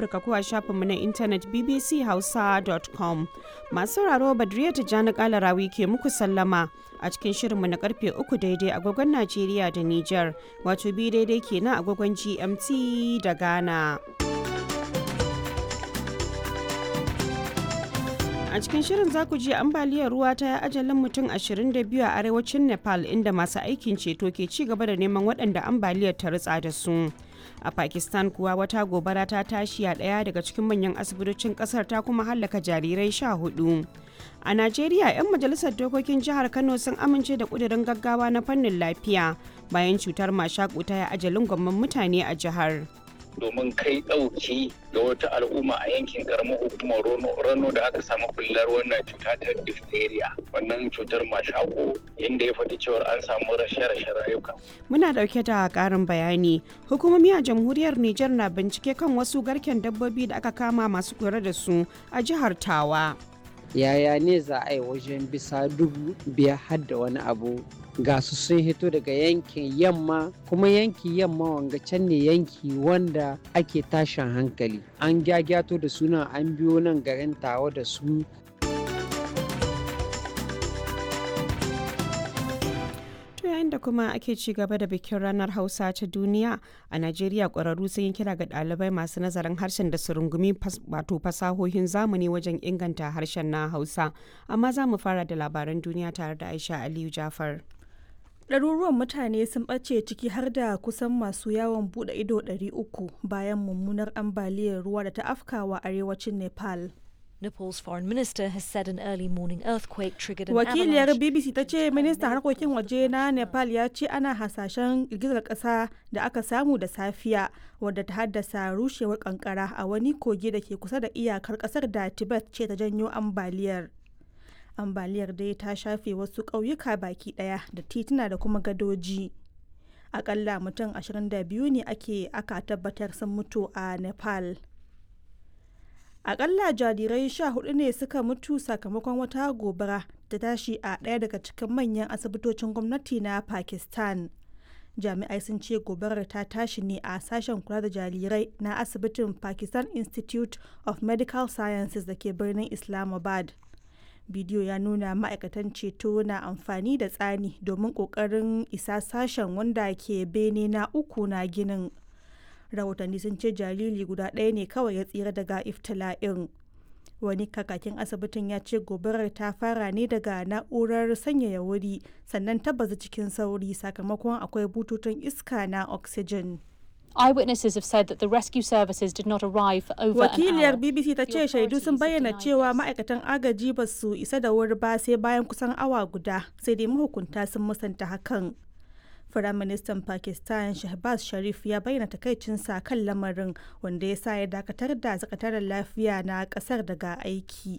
Afirka ko a shafinmu na intanet bbchausa.com. Masu sauraro Badriya Tijjani Kalarawi ke muku sallama a cikin shirinmu na karfe uku daidai agogon Najeriya da Nijar, wato bi daidai kenan agogon GMT da Ghana. A cikin shirin za ku ji ambaliyar ruwa ta yi ajalin mutum 22 a arewacin Nepal inda masu aikin ceto ke ci gaba da neman waɗanda ambaliyar ta ritsa da su. A Pakistan kuwa wata gobara ta tashi a ɗaya daga cikin manyan asibitocin ƙasar ta kuma hallaka jarirai sha hudu. A Najeriya, 'yan majalisar dokokin jihar Kano sun amince da ƙudurin gaggawa na fannin lafiya bayan cutar mashaƙu ta yi ajalin gwamman mutane a jihar. domin kai ɗauki ga wata al'umma a yankin karamar hukumar rano da aka samu bullar wannan cuta ta diphtheria wannan cutar mashako inda ya faɗi cewar an samu rashe-rashe rayuka. Muna ɗauke da ƙarin bayani. Hukumomi a jamhuriyar Nijar na bincike kan wasu garken dabbobi da aka kama masu kula da su a jihar Tawa. Yaya ne za a yi wajen bisa dubu biyar har da wani abu ga su sun hito daga yankin yamma kuma yanki yamma wanga can ne yanki wanda ake tashin hankali an gyagyato da suna an biyo nan garin tawa da su To yayin da kuma ake ci gaba da bikin ranar Hausa ta duniya a Najeriya ƙwararru sun yi kira ga ɗalibai masu nazarin harshen da su rungumi wato fasahohin zamani wajen inganta harshen na Hausa. Amma za mu fara da labaran duniya tare da Aisha Aliyu Jafar. ɗaruruwan mutane sun ɓace ciki har da kusan masu yawon buɗe ido 300 bayan mummunar ambaliyar ruwa da ta afkawa arewacin nepal Nepal's foreign minister has said an early morning earthquake triggered an wakiliyar avalanche. bbc ta ce ministan harkokin waje na nepal ya ce ana hasashen girgizar ƙasa da aka samu da safiya wadda ta haddasa rushewar kankara a wani kogi da ke kusa da iyakar ƙasar da tibet ce ta janyo ambaliyar ambaliyar dai ta shafe wasu ƙauyuka baki ɗaya da tituna da kuma gadoji akalla mutum 22 ne ake aka tabbatar sun mutu a nepal akalla jarirai sha hudu ne suka mutu sakamakon wata gobara ta tashi a ɗaya daga cikin manyan asibitocin gwamnati na pakistan jami'ai sun ce gobarar ta tashi ne a sashen kula da jarirai na asibitin pakistan institute of medical sciences da ke birnin islamabad bidiyo ya nuna ma'aikatan ceto na amfani da tsani domin kokarin isa sashen wanda ke bene na uku na ginin rahotanni sun ce jariri guda ɗaya ne kawai ya tsira daga iftila'in wani kakakin asibitin ya ce gobarar ta fara ne daga na'urar sanyaya wuri sannan ta bazu cikin sauri sakamakon akwai bututun iska na oxygen Eyewitnesses have said that the rescue services did not arrive for over an wakiliyar hour. bbc ta ce shaidu sun bayyana cewa ma'aikatan agaji ba su isa da wuri ba sai bayan kusan awa guda sai dai mahukunta sun musanta hakan Firaministan Pakistan Shahbaz Sharif ya bayyana takaicinsa kan lamarin wanda ya sa ya dakatar da sakataren lafiya na kasar daga aiki.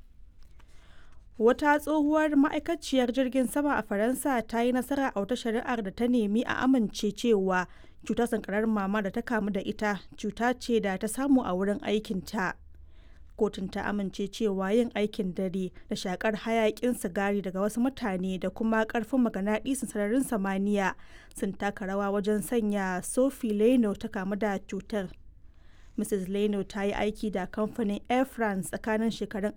Wata tsohuwar ma'aikaciyar jirgin sama a Faransa ta yi nasara a wata shari'ar da ta nemi a amince cewa cutar sankarar mama da ta kamu da ita cuta ce da ta samu a wurin aikinta. Kotun ta amince cewa yin aikin dare da shakar hayakin sigari daga wasu mutane da kuma karfin maganaɗisin sararin samaniya sun taka rawa wajen sanya Sophie Leno ta kamu da cutar. Mrs. Leno ta yi aiki da kamfanin Air France tsakanin shekarun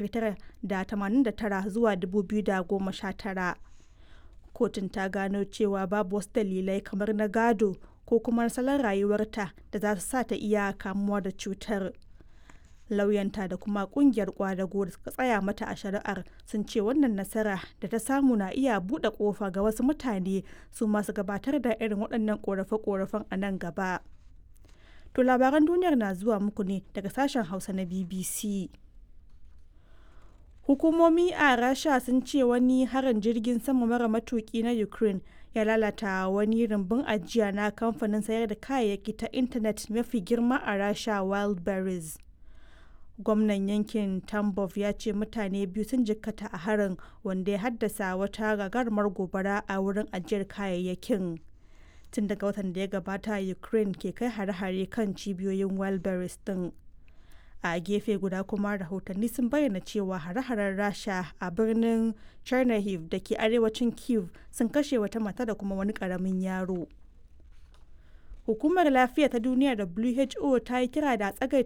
1989 zuwa 2019. Kotun ta gano cewa babu wasu dalilai kamar na gado ko kuma salon rayuwarta da za su sa ta iya kamuwa da cutar. Lauyanta da kuma kungiyar kwadago da suka tsaya mata a shari'ar sun ce wannan nasara da ta samu na iya buɗe ƙofa ga wasu mutane su masu gabatar da irin waɗannan ƙorafe-ƙorafen a nan gaba. To labaran duniyar na zuwa muku ne daga sashen Hausa na BBC. Hukumomi a Rasha sun ce wani harin jirgin sama mara matuki na Ukraine ya lalata wani rumbun ajiya na kamfanin sayar da kayayyaki ta intanet mafi girma a Rasha Wildberries. Gwamnan yankin Tambov ya ce mutane biyu sun jikkata a harin wanda ya haddasa wata gagarumar gobara a wurin ajiyar kayayyakin. tun daga watan da ya gabata ukraine ke kai hare-hare kan cibiyoyin wildberries din a gefe guda kuma rahotanni sun bayyana cewa hare-haren rasha a birnin chernihiv da ke arewacin kiev sun kashe wata mata da kuma wani karamin yaro hukumar lafiya ta duniya who ta yi kira da tsagaita